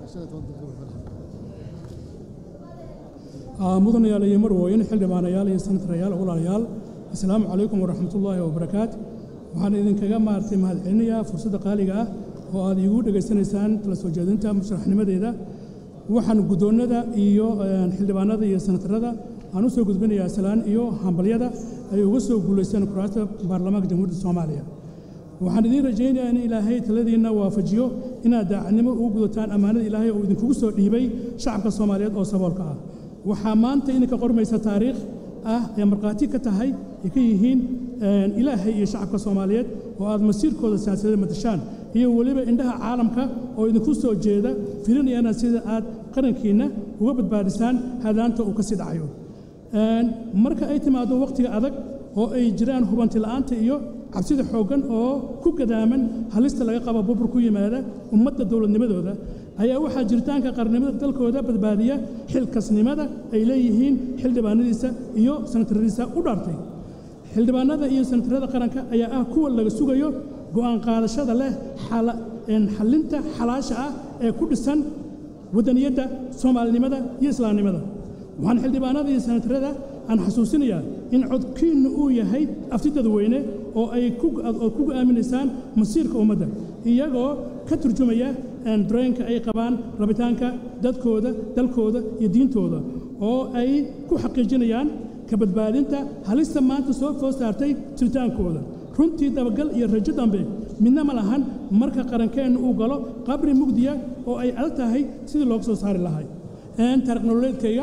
mudanayaal iyo marwooyin xildhibaanayaal iyo sanatarayaal walaalayaal asalaamu calaykum waraxmatullaahi wabarakaat waxaan idinkaga maartay mahadcelinayaa fursadda qaaliga ah oo aad iigu dhegaysanaysaan tala soo jeedinta musharaxnimadeeda waxaan guddoonnada iyo xildhibaanada iyo sanatarada aan u soo gudbinayaa salaan iyo hambalyada ay uga soo guulaysteen kuraasta baarlamaanka jamhuuriyadda soomaaliya waxaan idiin rajaynayaa in ilaahay taladiinna waafajiyo inaad daacadnimo ugu gudataan ammaanada ilaahay oo idinkugu soo dhiibay shacabka soomaaliyeed oo saboolka ah waxaa maanta idinka qormaysa taariikh ah ee markhaati ka tahay ay ka yihiin ilaahay iyo shacabka soomaaliyeed oo aad masiirkooda siyaasadeed matashaan iyo weliba indhaha caalamka oo idinku soo jeeda filinayana sida aad qarankiinna uga badbaadisaan hadaanta uu ka sii dhacayo marka ay timaado wakhtiga adag oo ay jiraan hubanti la'aanta iyo cabsida xooggan oo ku gadaaman halista laga qabo bubur ku yimaada ummadda dowladnimadooda ayaa waxaa jiritaanka qarnimada dalkooda badbaadiya xilkasnimada ay leeyihiin xildhibaanadiisa iyo sanataradiisa u dhaartay xildhibaanada iyo sanatarada qaranka ayaa ah kuwa laga sugayo go'aan qaadashada leh xallinta xalaasha ah ee ku dhisan wadaniyadda soomaalinimada iyo islaamnimada waxaan xildhibaanada iyo sanatarada aan xasuusinayaa in codkiinnu uu yahay afti dadweyne oo ay ku go'aaminaysaan masiirka ummadda iyagoo ka turjumaya dareenka ay qabaan rabitaanka dadkooda dalkooda iyo diintooda oo ay ku xaqiijinayaan ka badbaadinta halista maanta soo food saartay jiritaankooda runtii dabagal iyo rajo dambe midna ma lahan marka qarankeenna uu galo qabri mugdiya oo ay adag tahay sidii looga soo saari lahay taariikh nololeedkayga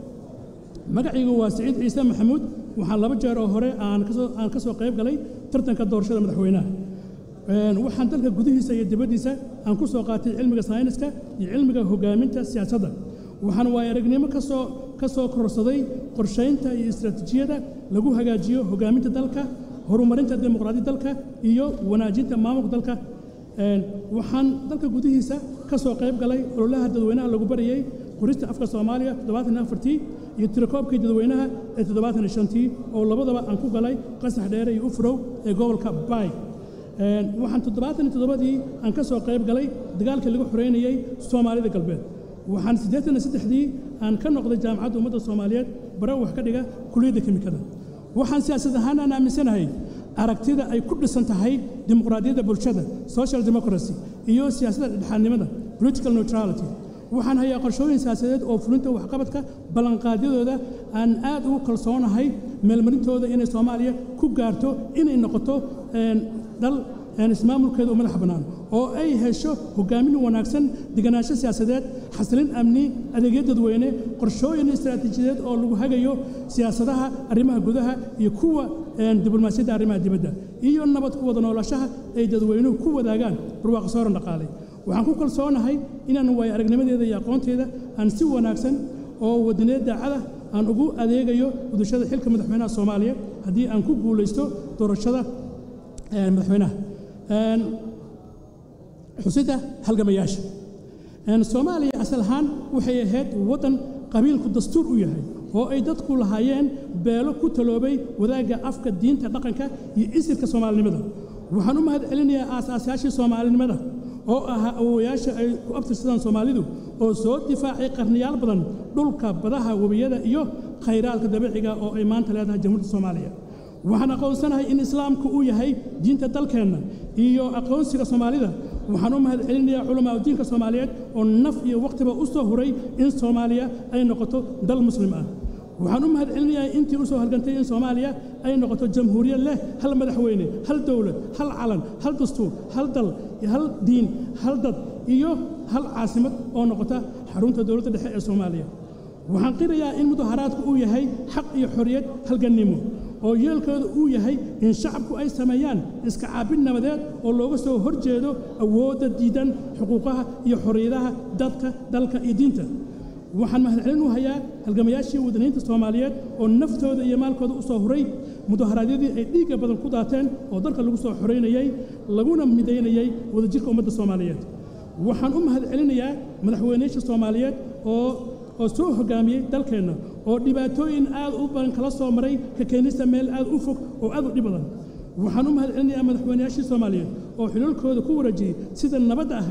magacaygu waa siciid ciise maxamuud waxaan laba jeer oo hore aan ka soo qayb galay tartanka doorashada madaxweynaha waxaan dalka gudihiisa iyo dibaddiisa aan ku soo qaatay cilmiga sayniska iyo cilmiga hoggaaminta siyaasadda waxaan waaya aragnimo kasoo ka soo kororsaday qorshaynta iyo istaraatiijiyada lagu hagaajiyo hoggaaminta dalka horumarinta dimuqraadiyadda dalka iyo wanaajinta maamulka dalka waxaan dalka gudihiisa ka soo qayb galay ololaha dadweynaha lagu barayey qorista afka soomaaliya toddobaatan afartii iyo tirakoobkii dadweynaha ee toddobaatan shantii oo labadaba aan ku galay qasax dheere iyo ufrow ee gobolka baay waxaan toddobaatan iyo toddobadii aan ka soo qayb galay dagaalkii lagu xoreynayey soomaalida galbeed waxaan siddeetan iyo saddexdii aan ka noqday jaamacadda ummadda soomaaliyeed bare wax ka dhiga kuliyadda kimikada waxaan siyaasad ahaan aan aaminsanahay aragtida ay ku dhisan tahay dimuqraadiyadda bulshada social democracy iyo siyaasadda dhexaadnimada political neutrality waxaan hayaa qorshooyin siyaasadeed oo fulinta waxqabadka ballanqaadyadooda aan aad ugu kalsoonahay meelmarintooda inay soomaaliya ku gaarto inay noqoto dal ismaamulkeeda u madax bannaan oo ay hesho hogaamin wanaagsan deganaansho siyaasadeed xasilin amni adeegyo dadweyne qorshooyin istaraatiijiyadeed oo lagu hagayo siyaasadaha arrimaha gudaha iyo kuwa diblomaasiyadda arrimaha dibadda iyo nabad ku wada noolashaha ay dadweynuhu ku wadaagaan barwaaqo sooran dhaqaalay waxaan ku kalsoonahay inaan waayo aragnimadeeda iyo aqoonteeda aan si wanaagsan oo wadaneed daacada aan ugu adeegayo gudashada xilka madaxweynaha soomaaliya haddii aan ku guulaysto doorashada madaxweynaha xusidda halgamayaasha soomaaliya asal ahaan waxay ahayd waddan qabiilku dastuur u yahay oo ay dadku lahaayeen beelo ku taloobay wadaagga afka diinta dhaqanka iyo isirka soomaalinimada waxaan u mahad celinayaa aasaasayaashii soomaalinimada oo ahaa awowayaasha ay ku abtirsadaan soomaalidu oo soo difaacay qarniyaal badan dhulka badaha webiyada iyo khayraadka dabiiciga oo ay maanta leedahay jamhuuriyadda soomaaliya waxaan aqoonsanahay in islaamku uu yahay diinta dalkeenna iyo aqoonsiga soomaalida waxaan u mahad celinayaa culamaa diinka soomaaliyeed oo naf iyo wakhtiba u soo huray in soomaaliya ay noqoto dal muslim ah waxaan u mahad celinayaa intii u soo halgantay in soomaaliya ay noqoto jamhuuriyad leh hal madaxweyne hal dowlad hal calan hal dastuur hal dal hal diin hal dad iyo hal caasimad oo noqota xarunta dowladda dhexe ee soomaaliya waxaan qirayaa in mudaharaadku uu yahay xaq iyo xorriyad halgannimo oo yeelkooda uu yahay in shacabku ay sameeyaan iska caabin nabadeed oo looga soo hor jeedo awoodda diidan xuquuqaha iyo xorriyadaha dadka dalka iyo diinta waxaan mahadcelin u hayaa halgamayaashii wadaniinta soomaaliyeed oo naftooda iyo maalkooda u soo huray mudaharaadyadii ay dhiigga badan ku daateen oo dalka lagu soo xoraynayey laguna midaynayey wadajirka ummadda soomaaliyeed waxaan u mahad celinayaa madaxweynayaasha soomaaliyeed oo oo soo hoggaamiyey dalkeenna oo dhibaatooyin aad u badan kala soo maray ka keenista meel aad u fog oo aad u dhib badan waxaan u mahad celinayaa madaxweynayaashii soomaaliyeed oo xilalkooda ku wareejiyey sida nabadda ahayd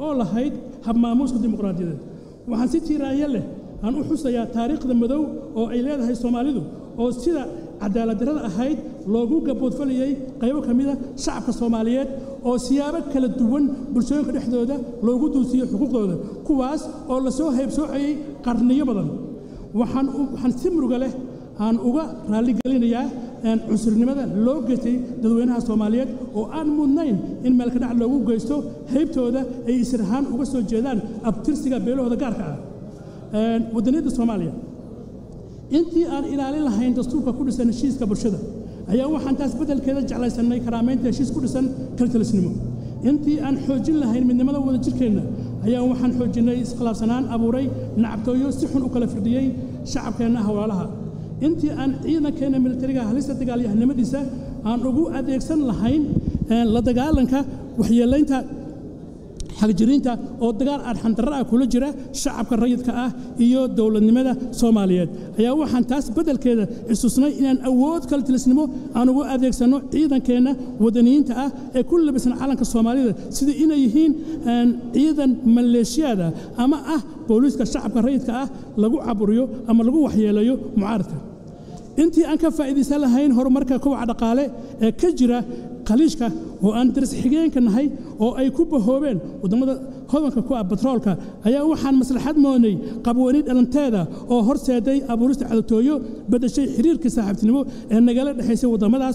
oo lahayd habmaamuuska dimuqraadiyadeed waxaan si tiiraayo leh aan u xusayaa taariikhda madow oo ay leedahay soomaalidu oo sida cadaaladdarrada ahayd loogu gaboodfalayey qaybo ka mida shacabka soomaaliyeed oo siyaabo kala duwan bulshooyinka dhexdooda loogu duusiyo xuquuqdooda kuwaas oo la soo haybsoocayey qarniyo badan waxaan waxaan si muruga leh aan uga raalligelinayaa cunsurnimada loo geystay dadweynaha soomaaliyeed oo aan mudnayn in meelkadhac loogu geysto haybtooda ay isir ahaan uga soo jeedaan abtirsiga beelahooda gaarka ah waddaniyadda soomaaliya intii aan ilaalin lahayn dastuurka ku dhisan heshiiska bulshada ayaa waxaan taas beddelkeeda jeclaysannay karaamaynta heshiis ku dhisan kaltalisnimo intii aan xoojin lahayn midnimada wada jirkeenna ayaa waxaan xoojinnay iskhilaafsanaan abuuray nacabtooyo si xun u kala firdhiyey shacabkeenna hawlaalaha intii aan ciidankeenna militariga halista dagaalyahanimadiisa aan ugu adeegsan lahayn la dagaalanka waxyeelaynta xagjiriinta oo dagaal arxandarra ah kula jira shacabka rayidka ah iyo dowladnimada soomaaliyeed ayaa waxaan taas beddelkeeda istusnay inaan awood kala tilisnimo aan ugu adeegsanno ciidankeenna wadaniyiinta ah ee ku labisan calanka soomaalida sida inay yihiin ciidan maleeshiyaada ama ah booliiska shacabka rayidka ah lagu caburiyo ama lagu waxyeelayo mucaaradka intii aan ka faa'iidaysan lahayn horumarka kowaca dhaqaale ee ka jira khaliijka oo aan daris xigeenka nahay oo ay ku bahoobeen waddamada hodanka ku ah batroolka ayaa waxaan maslaxad moodnay qabwani dhalanteeda oo horseeday abuurista cadotooyo beddeshay xiriirkii saaxiibtinimo ee nagala dhexaysay waddamadaas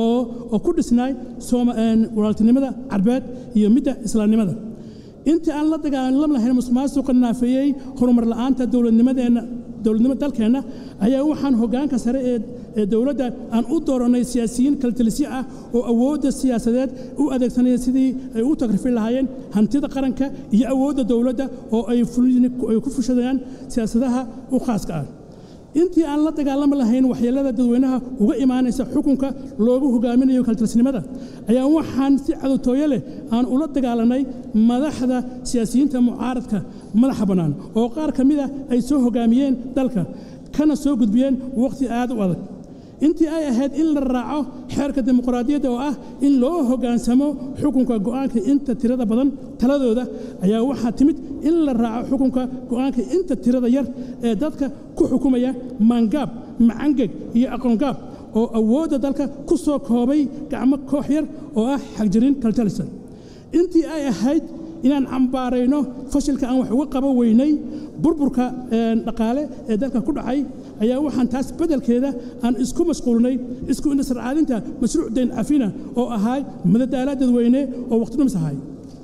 oo ku dhisnaay walaaltinimada carbeed iyo midda islaamnimada intii aan la dagaalam lahayn musuqmaasuqa naafeeyey horumar la'aanta dowladnimadeenna dowladnimo dalkeenna ayaa waxaan hoggaanka sare ee dowladda aan u doorannay siyaasiyiin kaltalisyo ah oo awoodda siyaasadeed u adeegsanaya sidii ay u tagrifin lahaayeen hantida qaranka iyo awoodda dowladda oo ay ku fushadayaan siyaasadaha u khaaska ah intii aan la dagaalami lahayn waxyeelada dadweynaha uga imaanaysa xukunka loogu hogaaminayo kaltilsnimada ayaa waxaan si cadowtooyo leh aan ula dagaalanay madaxda siyaasiyiinta mucaaradka madaxa bannaan oo qaar ka mid a ay soo hogaamiyeen dalka kana soo gudbiyeen wakhti aad u adag intii ay ahayd in la raaco xeerka dimuqraadiyadda oo ah in loo hoggaansamo xukunka go'aanka inta tirada badan taladooda ayaa waxaa timid in la raaco xukunka go'aanka inta tirada yar ee dadka ku xukumaya maangaab macangeg iyo aqoongaab oo awoodda dalka ku soo koobay gacmo koox yar oo ah xagjirin kaltalisa intii ay ahayd inaan cambaarayno fashilka aan wax uga qaban weynay burburka dhaqaale ee dalka ku dhacay ayaa waxaan taas beddelkeeda aan isku mashquulnay isku indhasarcaadinta mashruuc dayn cafina oo ahaa madadaala dadweyne oo waqti dhumis ahay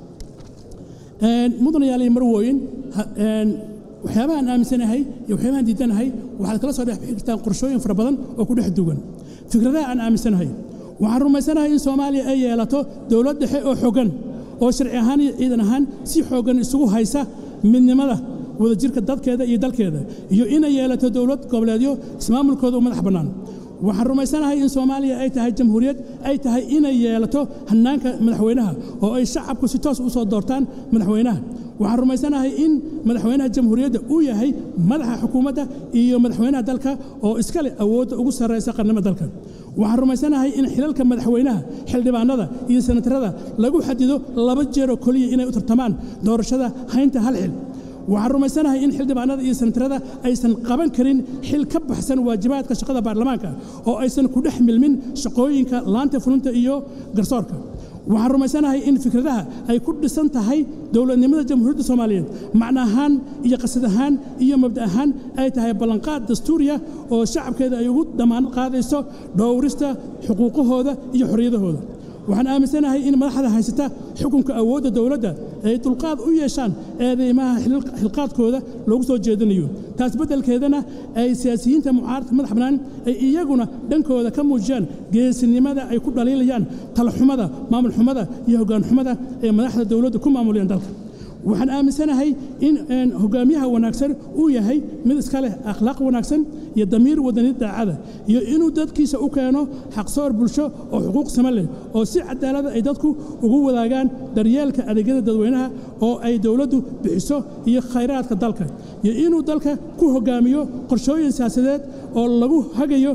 mudanayaal iyo marwooyin waxyaabahaan aaminsanahay iyo waxyaabahaan diidanahay waxaad kala soo dhex bixi kartaan qorshooyin fara badan oo ku dhex duwan fikradaha aan aaminsanahay waxaan rumaysanahay in soomaaliya ay yeelato dowlad dhexe oo xoggan oo sharci ahaan iyo ciidan ahaan si xooggan isugu haysa midnimada wadajirka dadkeeda iyo dalkeeda iyo inay yeelato dowlad goboleedyo ismaamulkooda u madax bannaan waxaan rumaysanahay in soomaaliya ay tahay jamhuuriyad ay tahay inay yeelato hannaanka madaxweynaha oo ay shacabku si toos u soo doortaan madaxweynaha waxaan rumaysanahay in madaxweynaha jamhuuriyadda uu yahay madaxa xukuumadda iyo madaxweynaha dalka oo iska leh awoodda ugu sarraysa qarnimada dalka waxaan rumaysanahay in xilalka madaxweynaha xildhibaanada iyo senatarada lagu xadido laba jeeroo keliya inay u tartamaan doorashada haynta hal xil waxaan rumaysanahay in xildhibaanada iyo senatarada aysan qaban karin xil ka baxsan waajibaadka shaqada baarlamaanka oo aysan ku dhex milmin shaqooyinka laanta fulinta iyo garsoorka waxaan rumaysanahay in fikradaha ay ku dhisan tahay dowladnimada jamhuuriyadda soomaaliyeed macno ahaan iyo qasad ahaan iyo mabda ahaan ay tahay ballanqaad dastuuriya oo shacabkeeda ay ugu damaanad qaadayso dhowrista xuquuqahooda iyo xorriyadahooda waxaan aaminsanahay in madaxda haysata xukunka awoodda dowladda ay dulqaad u yeeshaan eedeymaha xilqaadkooda loogu soo jeedinayo taas beddelkeedana ay siyaasiyiinta mucaaradka madax bannaan ay iyaguna dhankooda ka muujiyaan geesinimada ay ku dhaliilayaan talaxumada maamulxumada iyo hoggaanxumada ee madaxda dowladda ku maamulayaan dalka waxaan aaminsanahay in hogaamiyaha wanaagsan uu yahay mid iska leh akhlaaq wanaagsan iyo damiir wadanid daacada iyo inuu dadkiisa u keeno xaqsoor bulsho oo xuquuq sama leh oo si cadaalada ay dadku ugu wadaagaan daryeelka adeegyada dadweynaha oo ay dowladdu bixiso iyo khayraadka dalka iyo inuu dalka ku hogaamiyo qorshooyin siyaasadeed oo lagu hagayo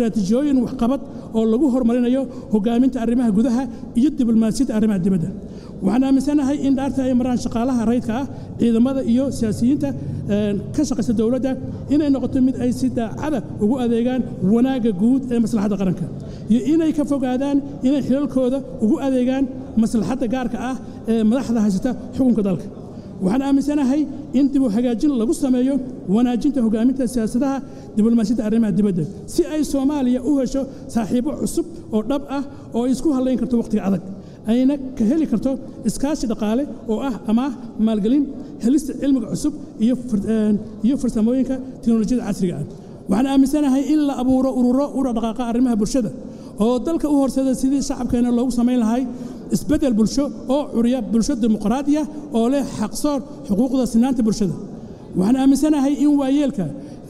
istaraatiijiyooyin waxqabad oo lagu horumarinayo hogaaminta arrimaha gudaha iyo diblomaasiyadda arrimaha dibadda waxaan aaminsanahay in dhaarta ay maraan shaqaalaha rayidka ah ciidamada iyo siyaasiyiinta ka shaqaysa dowladda inay noqoto mid ay si daacada ugu adeegaan wanaagga guud ee maslaxadda qaranka iyo inay ka fogaadaan inay xilalkooda ugu adeegaan maslaxadda gaarka ah ee madaxda haysata xukunka dalka waxaan aaminsanahay in dib u hagaajin lagu sameeyo wanaajinta hogaaminta siyaasadaha diblomaasiyadda arrimaha dibadda si ay soomaaliya u hesho saaxiibo cusub oo dhab ah oo ay isku hallayn karto wakhtiga adag ayna ka heli karto iskaashi dhaqaale oo ah amaah maalgelin helista cilmiga cusub iyo farsamooyinka teknolojiyada casriga ah waxaan aaminsanahay in la abuuro ururo u dhaqdhaqaaqa arrimaha bulshada oo dalka u horsada sidii shacabkeena loogu samayn lahay isbeddel bulsho oo curiya bulsho dimuqraadiya oo leh xaqsoor xuquuqda sinaanta bulshada waxaan aaminsanahay in waayeelka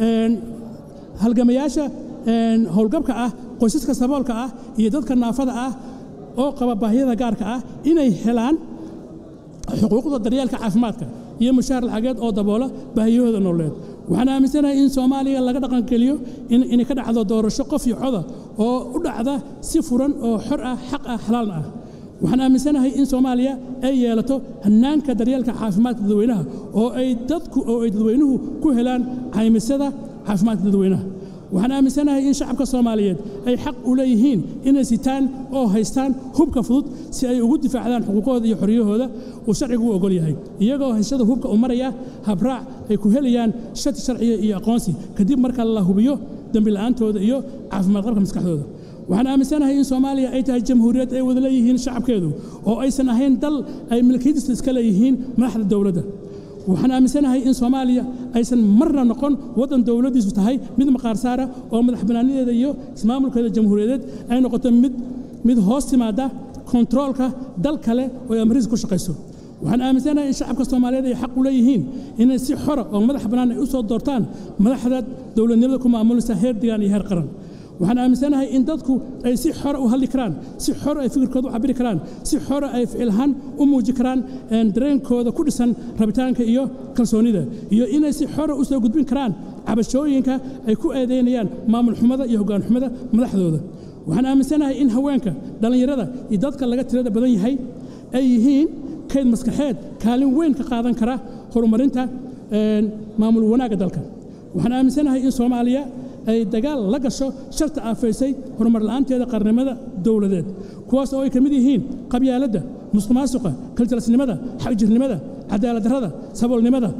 halgamayaasha howlgabka ah qoysaska saboolka ah iyo dadka naafada ah oo qaba baahiyada gaarka ah inay helaan xuquuqda daryeelka caafimaadka iyo mushaar lacageed oo daboola baahiyahooda nololeed waxaan aaminsanahay in soomaaliya laga dhaqangeliyo inay ka dhacdo doorasho qof iyo coda oo u dhacda si furan oo xor ah xaq ah xalaalna ah waxaan aaminsanahay in soomaaliya ay yeelato hannaanka daryeelka caafimaadka dadweynaha oo ay dadku oo ay dadweynuhu ku helaan caymisada caafimaadka dadweynaha waxaan aaminsanahay in shacabka soomaaliyeed ay xaq u leeyihiin inay sitaan oo haystaan hubka fudud si ay ugu difaacdaan xuquuqooda iyo xorriyahooda uu sharcigu u ogol yahay iyagoo haysada hubka u maraya habraac ay ku helayaan shati sharciga iyo aqoonsi kadib marka la hubiyo dembi la'aantooda iyo caafimaad qabka maskaxdooda waxaan aaminsanahay in soomaaliya ay tahay jamhuuriyad ay wada leeyihiin shacabkeedu oo aysan ahayn dal ay milkiyadiisa iska leeyihiin madaxda dowladda waxaan aaminsanahay in soomaaliya aysan marna noqon waddan dowladdiisu tahay mid maqaar saara oo madax bannaanideeda iyo ismaamulkeeda jamhuuriyadeed ay noqoto mid mid hoos timaada kontaroolka dal kale oo ay amrihiisa ku shaqayso waxaan aaminsanahay in shacabka soomaaliyeed ay xaq u leeyihiin inay si xora oo madax bannaan ay u soo doortaan madaxda dowladnimada ku maamulaysa heer degaan iyo heer qaran waxaan aaminsanahay in dadku ay si xora u hadli karaan si xora ay fikirkooda u cabiri karaan si xora ay ficilhaan u muuji karaan dareenkooda ku dhisan rabitaanka iyo kalsoonida iyo inay si xora u soo gudbin karaan cabashooyinka ay ku eedaynayaan maamul xumada iyo hoggaan xumada madaxdooda waxaan aaminsanahay in haweenka dhallinyarada iyo dadka laga tirada badan yahay ay yihiin kayd maskaxeed kaalin weyn ka qaadan kara horumarinta maamul wanaagga dalka waxaan aaminsanahay in soomaaliya ay dagaal la gasho sharta aafaysay horumar la'aanteeda qarnimada dowladeed kuwaas oo ay ka mid yihiin qabyaaladda musuqmaasuqa kaljalasnimada xagjirnimada cadaaladdarrada saboolnimada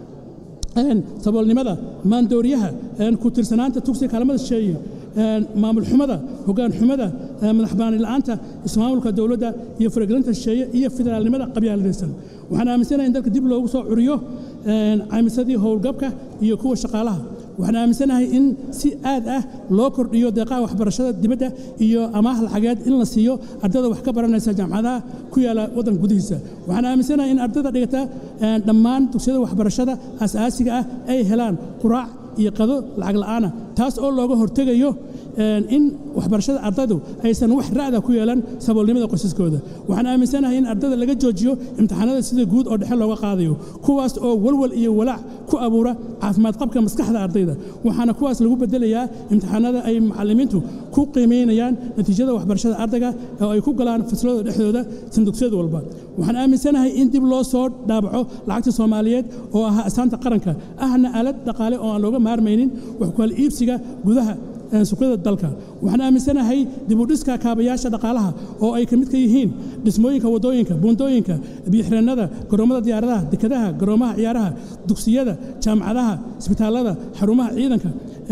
saboolnimada maandooriyaha ku tirsanaanta tugsiga kaalmada shisheeye maamul xumada hoggaan xumada madaxbaani la'aanta ismaamulka dowladda iyo faragelinta shisheeye iyo federaalnimada qabyaaladaysan waxaan aaminsanahay in dalka dib loogu soo curiyo caymisadii howlgabka iyo kuwa shaqaalaha waxaan aaminsanahay in si aad ah loo kordhiyo deeqaha waxbarashada dibadda iyo amaah lacageed in la siiyo ardada wax ka baranaysa jaamacadaha ku yaala waddanka gudihiisa waxaan aaminsanahay in ardada dhigata dhammaan dugsiyada waxbarashada asaasiga ah ay helaan quraac iyo qado lacag la'aana taas oo looga hortegayo in waxbarashada ardaydu aysan wax ra'da ku yeelan saboolnimada qoysaskooda waxaan aaminsanahay in ardada laga joojiyo imtixaanada sida guud oo dhexe looga qaadayo kuwaas oo walwal iyo walaac ku abuura caafimaad qabka maskaxda ardayda waxaana kuwaas lagu bedelayaa imtixaanada ay macallimiintu ku qiimaynayaan natiijada waxbarashada ardayga oo ay ku galaan faslada dhexdooda sandugsiyada walba waxaan aaminsanahay in dib loo soo dhaabaco lacagta soomaaliyeed oo ahaa astaanta qaranka ahna aalad dhaqaale oo aan looga maarmaynin wax ku kala iibsiga gudaha suuqyada dalka waxaan aaminsanahay dibudhiska kaabayaasha dhaqaalaha oo ay ka mid ka yihiin dhismooyinka waddooyinka buundooyinka biyoxireennada garoomada diyaaradaha dekadaha garoomaha ciyaaraha dugsiyada jaamacadaha isbitaallada xarumaha ciidanka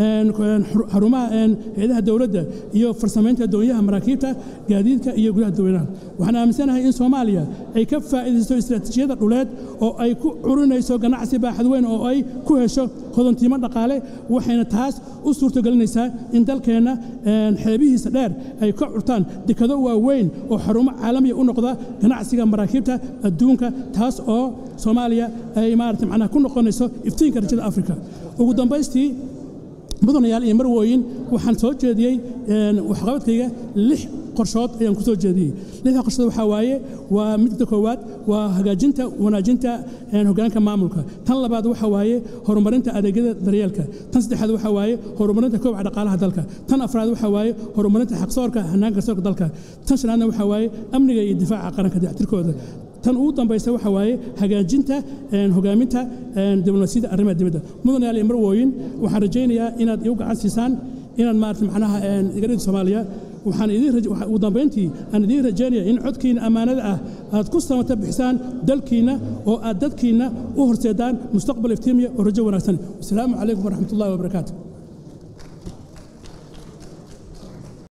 xarumaha hay-adaha dowladda iyo farsamaynta doonyaha maraakiibta gaadiidka iyo gudaha dadweynaha waxaan aaminsanahay in soomaaliya ay ka faa'iidaysto istiraatiijiyada dhuleed oo ay ku curinayso ganacsi baaxad weyn oo ay ku hesho hodantiimo dhaqaale waxayna taas u suurtogelinaysaa in dalkeenna xeebihiisa dheer ay ka curtaan dekado waaweyn oo xarumo caalamiya u noqda ganacsiga maraakiibta adduunka taas oo soomaaliya ay maarata macnaha ku noqonayso iftiinka rajada afrika ugu dambaystii mudanayaal iyo marwooyin waxaan soo jeediyey waxqabadkayga lix qorshood ayaan ku soo jeediyey lixda qorshood waxaa waaye waa midda koowaad waa hagaajinta wanaajinta hoggaanka maamulka tan labaad waxaa waaye horumarinta adeegyada daryeelka tan saddexaad waxaa waaye horumarinta koobca dhaqaalaha dalka tan afraad waxaa waaye horumarinta xaqsoorka hannaanka garsoorka dalka tan shanaadna waxaa waaye amniga iyo difaaca qaranka dayactirkooda tan ugu dambaysa waxa waaye hagaajinta hogaaminta diblomaasiyadda arrimaha dibadda mudanayaal iyo marwooyin waxaan rajaynayaa inaad igu gacan siisaan inaad maarata macnaha igarida soomaaliya waxaan ugu dambayntii aan idiin rajaynaya in codkiina ammaanada ah aad ku samata bixisaan dalkiinna oo aad dadkiinna u horseedaan mustaqbal iftiimiya oo rajo wanaagsan wasalaamu calaykum waraxmat ullahi wabarakaatu